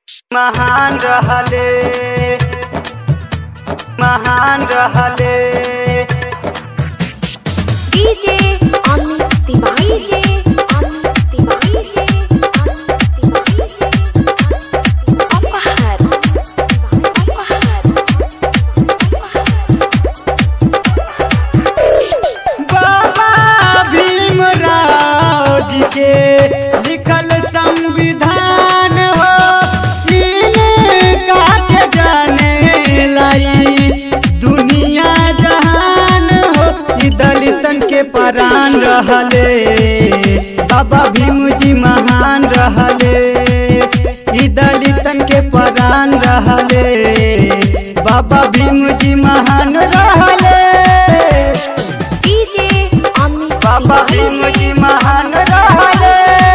महान रहले महान रहले DJ Amit Tiwari DJ Amit Tiwari DJ Amit Tiwari DJ अपहर अपहर बाबा भीमराव जी के लिखल संविधान हो इनका के जाने लाई दुनिया जहान हो ई दलितन के परान रहले बाबा भीम जी महान रहले ई दलितन के परान रहले बाबा भीम जी महान रहले डीजे अमित बाबा भीम जी महान रहले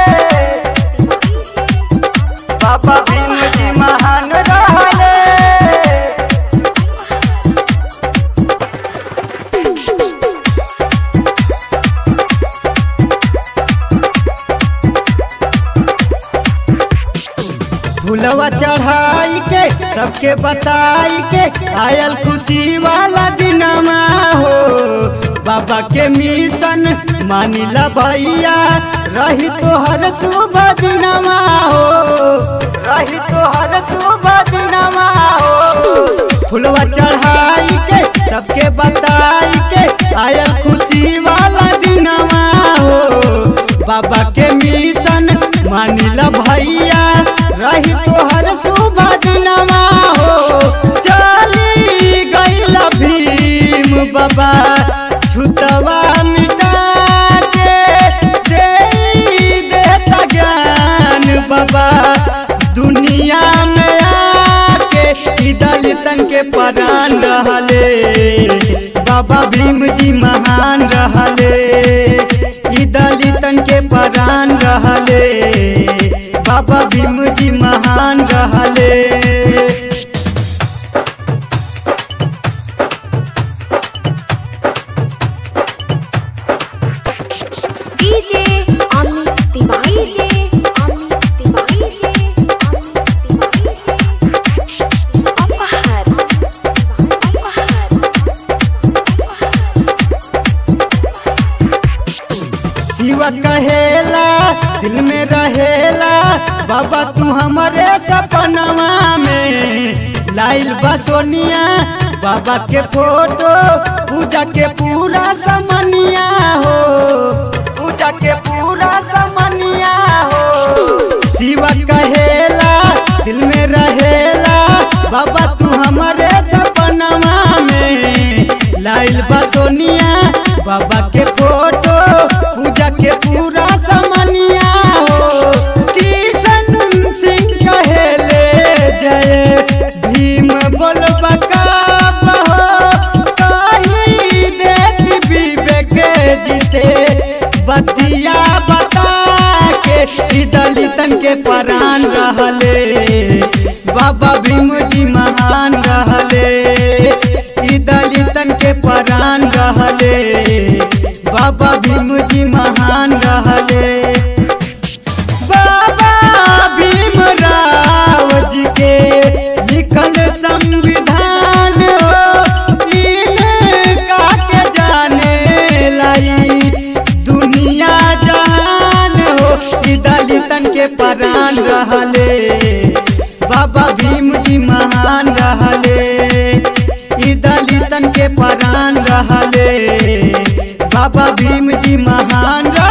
बाबा भीम जी महान रहले फुलवा चढ़ाई के सबके बताई के आयल खुशी वाला दिनमा हो बाबा के मिशन मानिला भैया रही तो हर शुभ दिनमा हो रही तो हर शुभ दिनमा हो फुलवा चढ़ाई के सबके बताई के आयल खुशी वाला दिनमा हो बाबा के मिशन मानिला भैया रही तो हर शुभ दिनमा हो चली गईल भीम बाबा छुतवा मिटा के दे देता ज्ञान बाबा दुनिया में आके ई दलितन के परान रहले बाबा भीम जी महान रहले ई दलितन के परान रहले बाबा भीम जी महान रहले DJ Amit Tiwari DJ Amit Tiwari DJ Amit Tiwari DJ अपहर अपहर शिव कहेला दिल में रहेला बाबा तू हमारे सपनवा में लाइल बा सोनिया बाबा के फोटो पूजा के पूरा समनिया हो पूजा के पूरा समनिया हो शिव कहेला दिल में रहेला बाबा तू हमारे सपनवा में लाइल बा सोनिया बाबा के फोटो पूजा के पूरा समनिया हो किशन सिंह कहेले जय भीम बोलबा का बहो कही देती विवेक जिसे बतिया बता के ई दलितन के परान रहले बाबा भीम जी महान रहले ई दलितन के परान रहले बाबा भीम जी महान रहले बाबा भीमराव जी के लिखल संविधान हो इनका के जाने लाई दुनिया जहान हो ई दलितन के परान रहले बाबा भीम जी महान रहले ई दलितन के परान रहले बाबा भीम जी महान रहले